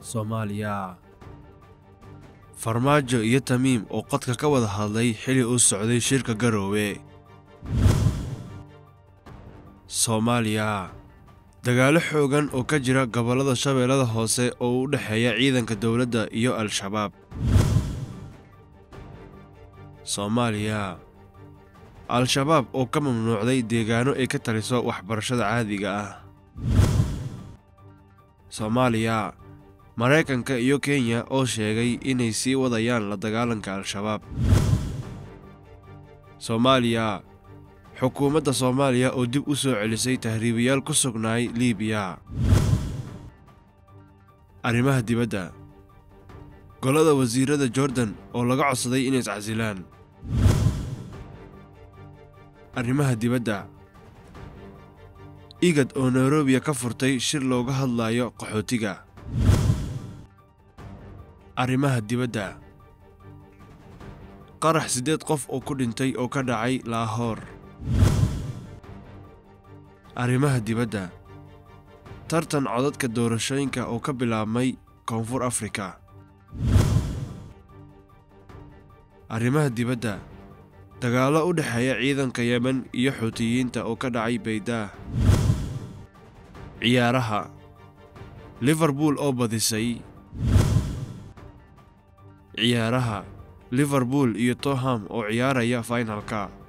soomaaliya farmaajo iyo tamiim oo qadka ka wada hadlay xili uu socday shirka garoowe soomaaliya dagaalo xoogan oo ka jira gobollada shabeellada hoose oo u dhexeeya ciidanka dowladda iyo al-shabaab soomaaliya al-shabaab oo ka mamnuucday deegaano ay ka taliso waxbarashada caadiga ah soomaaliya maraykanka iyo kenya oo sheegay inay sii wadayaan la dagaalanka al-shabaab soomaaliya xukuumadda soomaaliya oo dib u soo celisay tahriibayaal ku sugnaay liibiya arrimaha dibadda golada wasiirada jordan oo laga codsaday inay iscasilaan arrimaha dibadda igad oo nairobiya ka furtay shir looga hadlayo qaxootiga arrimaha dibadda qarax siddeed qof oo ku dhintay oo ka dhacay laahoor arrimaha dibadda tartan codadka doorashooyinka oo ka bilaabmay koonfur afrika arrimaha dibadda dagaallo u dhexeeya ciidanka yemen iyo xuutiyiinta oo ka dhacay baydaah ciyaaraha liverpool oo badisay ciyaaraha liverpool iyo toham oo ciyaaraya fainalka